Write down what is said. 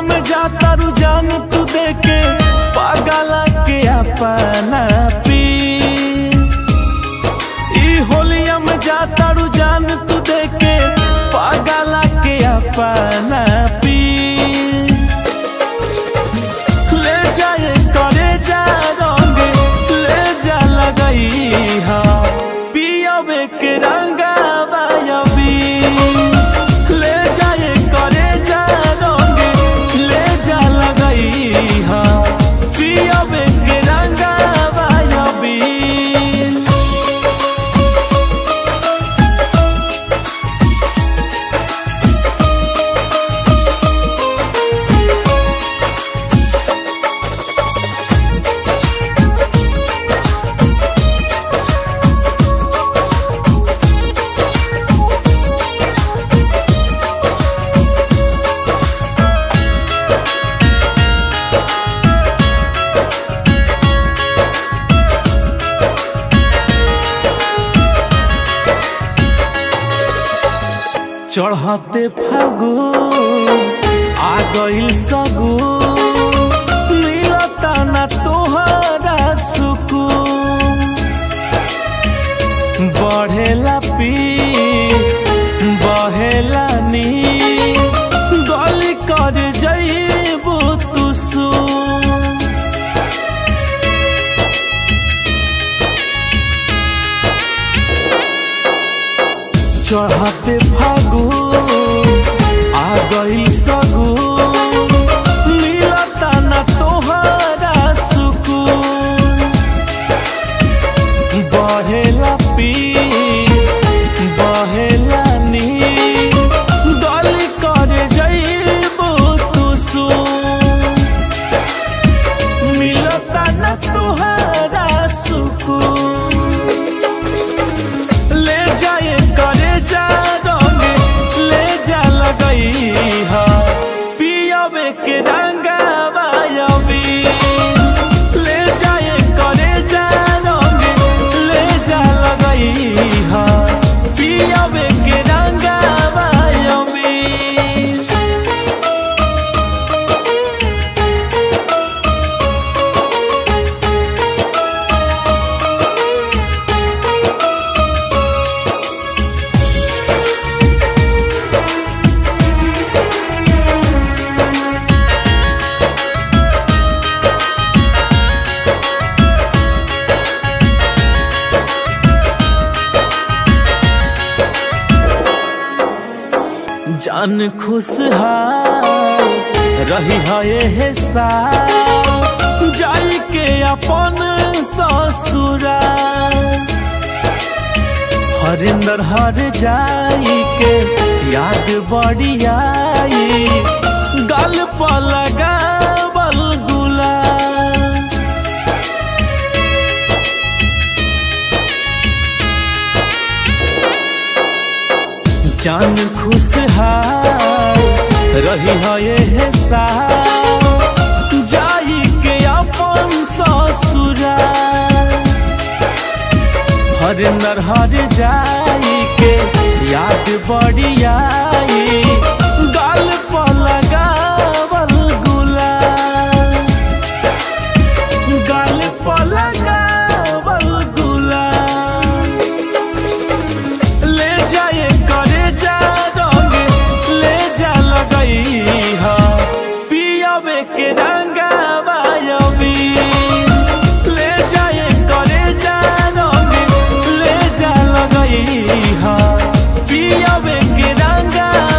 में जाता रुझान तू देके पागला के अपना पी ई होलिया में जाता रुझान तू देके पागला के अपना पी ले जाए करे जा रंग ले जा लगई हा पियबे के रंगा बायबी ले जाए करे जा रंग ले जा लगई हा पियबे के रंगा बायबी चढ़ते फागु आ गइल सगु मिलता ना तोहरा सुकून बढ़ेला पी बहेला नी गली कर जइबू तू सुन चढ़ते फागु आ गइल सगु मिलता ना तोहरा सुकून बढ़ेला पी बहेला नी गली करे जइबू तू सुन मिलता ना तोहरा सुकून ले जाए करे जा रंग ले जा लगई हा पियबे के रंगा बायबी ले जाए करे जा रंग ले जा लगई हा पियबे के रंगा बायबी जान खुशहाल रही है ये साल जाई के अपन ससुरा हरिंदर हर जाई के याद बड़ी आई गल पर लगावल गुलाल जान खुशहाल रही है ये साल जाई के अपन ससुरा हरिंदर हर जाई के याद बड़ी आई गाल पर लगावल गुलाल गाल पर लगावल गुलाल ले जाए करे जा रंग ले जा लगई हा पियबे के रंगा बायबी ले जाए करे जा रंग ले जा लगई हा पियबे के रंगा